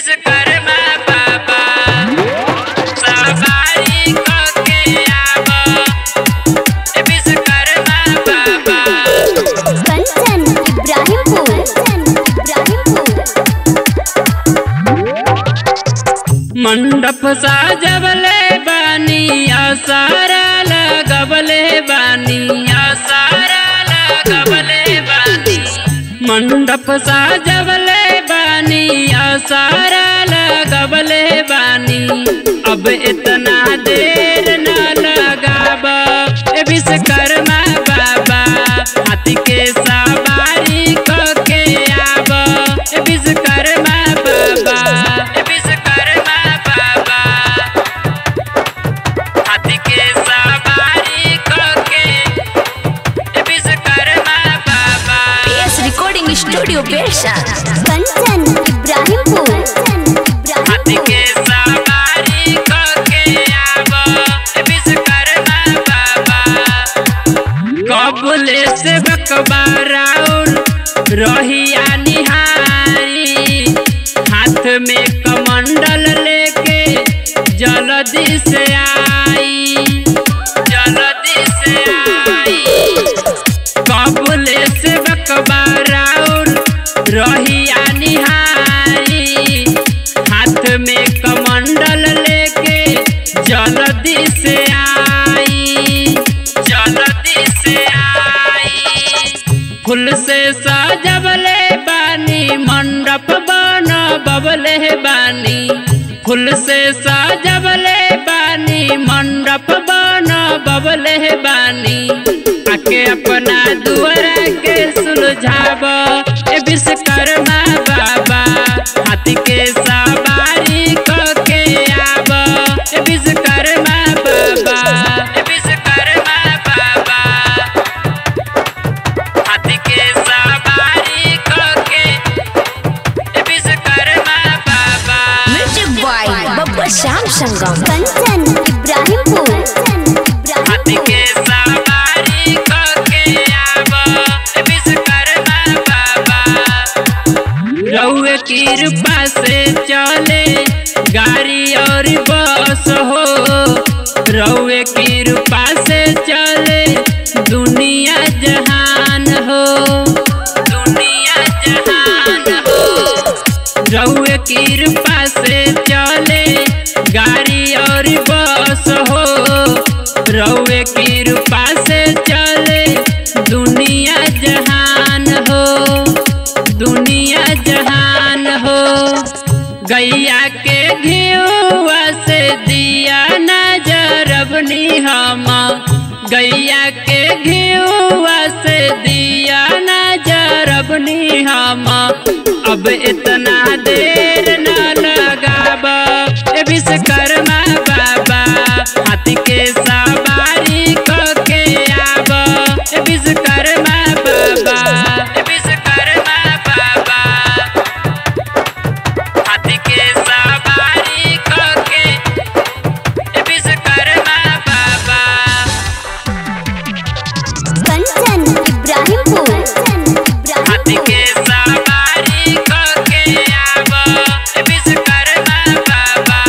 विश्वकर्मा बाबा सवारी कके आब ए विश्वकर्मा बाबा कंचन इब्राहिमपुर कंचन इब्राहिमपुर मंडप साजवले बानी आसारा लगवले बानी आसारा लगवले बानी मंडप साजवले बानी आसारा लगवले बानी अब इतना देर न लगाब ए विश्वकर्मा बाबा हाथी के सवारी कके आब ए विश्वकर्मा बाबा ए विश्वकर्मा बाबा हाथी के सवारी कके ए विश्वकर्मा बाबा PS Recording Studio Bersha. Kanchan Ibrahimpur Kanchan हाथी के इब्राहिमपुर सवारी कके आब ए विश्वकर्मा बाबा कबले से बकबाराउर रहिया निहारी हाथ में कमंडल लेके जल्दी से आई जल्दी से आई कबले से बकबाराउर रहिया निहारी हाथ में कमंडल लेके जल्दी से आई जल्दी से आई फूल से सजवले बानी मंडप बन बबले बानी फूल से सजवले बानी मंडप बन बबले बानी आके अपना दुआरा के सुलझाब ए विश्वकर्मा बाबा हाथी के सवारी कके आब ए विश्वकर्मा बाबा ए विश्वकर्मा बाबा हाथी के सवारी कके ए विश्वकर्मा बाबा Music by Babba Sham Sangam. Kanchan Ibrahimpur Kanchan हाथी के इब्राहिमपुर सवारी कके आब ए विश्वकर्मा बाबा रउए कृपा से चले गाड़ी और बस हो रउए कृपा से चले दुनिया जहान हो दुनिया जहान हो रउए कृपा से चले गाड़ी और बस हो रउए कृपा से चले दुनिया जहान हो दुनिया जहान हो गैया के घियुआ से दिया नजरबनी हम गैया के घियुआ से दिया नजरबनी हम अब इतना देर न लगाब ए विश्वकर्मा बाबा हाथी के सवारी कके आब ए विश्वकर्मा बाबा ए विश्वकर्मा बाबा हाथी के सवारी कके ए विश्वकर्मा बाबा कंचन इब्राहिमपुर कंचन हाथी के इब्राहिमपुर सवारी कके आब ए विश्वकर्मा बाबा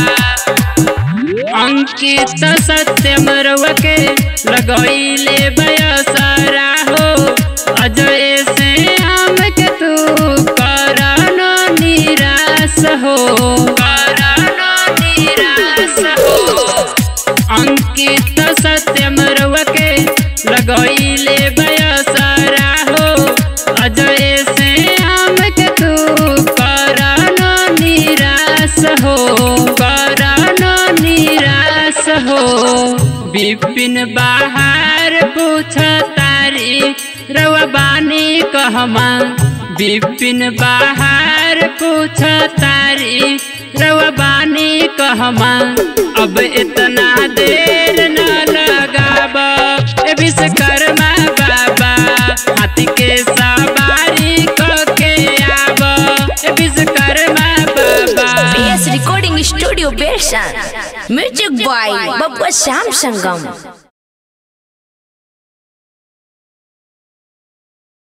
अंकित सत्यम रवके लगैले बयसरा हो अजय से हम के तू करन निराश हो करन निराश हो अंकित सत्यम रवके लगैले बयसरा हो अजय से हम के तू करन निराश हो करन निराश हो विपिन बाहर पूछ तारी रवा बानी कहमा विपिन बाहर पूछ तारी रवा बानी कहमा अब इतना देर न लगाब ए विश्वकर्मा बाबा हाथी के सवारी कके आब ए विश्वकर्मा बाबा PS Recording Studio Bersha. Music by Babba Sham Sangam.